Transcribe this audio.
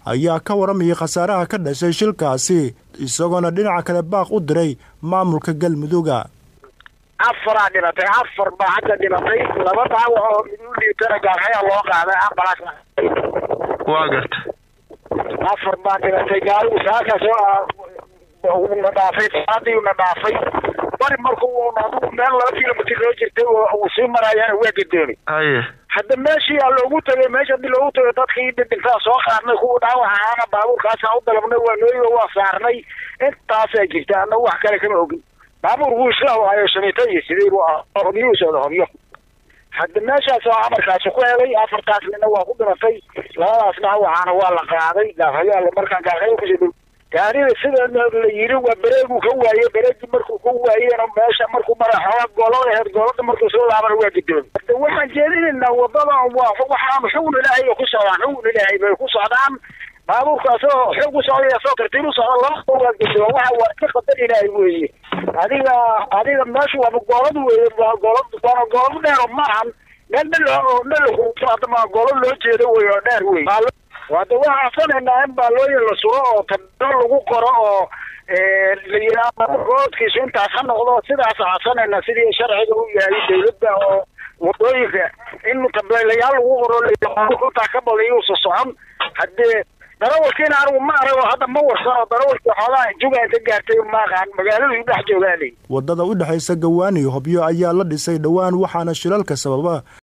ayaa ka waramayay khasaaraha ka dhashay shilkaasi isagoona dhinaca kale baaq u diray maamulka galmuduga afaraa dhimatay afar baa hadda dhimatay laba dhaawac oo mid u dhiibtana gaarxayaa loo qaaday ambalaas waa garta afar baa dhimatay gaarigu saakaas na dhaafay saadii na dhaafay bari markuu adigu meel laba kilomitr loo jirtay uu sii marayaana waa gadoomay haye hadda meeshii aa loogu tagay meesha hadii loogu tagay dadkii dhidhintaa soo qaadnay kuwa dhaawac ahaana baabuurkaasa u dalabnay waa nooyigo waa saarnay intaasaa jirta ana wax kale kama ogin baabuur wuu isla waayo shamiito iyo sideed hobyuu socda hobyo hadda meeshaas oo amarkaasi ku helay afartaas nina waa ku dhimatay labadaas dhaawacaana waa la qaaday gaarhayaa markaan gaarhayo kusii gaariga sida la yiri waa bereegu ka waaye bereegii markuu ka waayena meesha markuu mara xooga golada aheyd golada markuu soo laabana waa gidoomi hada waxaan jeedinaynaa wadada waa waxaan xugun ilaahay bay ku socdaan xugun ilaahay bay ku socdaan baabuurkaas oo xoog u socday soo tartiib u socda laba waa gidoon waxa waa ka qadar ilaahay weeye adiga adiga meesha waa golad weeye waa golad waana golad dheer oo maahan meel dhel oo dhel hadama golad loo jeedo wey oo dheer wey wada waxaan codsanaynaa in baalooyin la suro oo tabiro lagu qoro oo la yidhaahdo roodkiisu intaas ha noqdo sidaas codsanaynaa sidii sharciga u yahay dawladda oo wadooyinka in tabeelayaal lagu qoro intaa ka badan yuusa socon haddee darawalkiina anigu ma arag oo hadda ma warsano darawalkii xoogaa juga inta gaartay maaqaan magaaladu dhex joogaanay waddada u dhexaysa gawaan iyo hobyo ayaa la dhisay dhowaan waxaana shilalka sababa